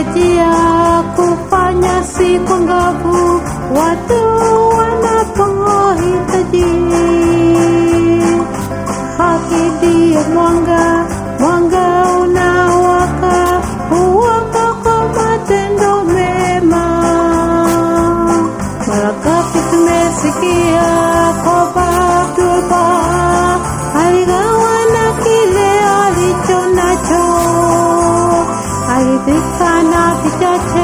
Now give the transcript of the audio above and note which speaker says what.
Speaker 1: kurejea kufanya siku ngavu watu wanapohitaji haki ndiye mwanga mwanga unawaka huwaka kwa matendo mema mara ngapi tumesikia kwamba Abdullah aligawa na kile alicho nacho alidhika na vichache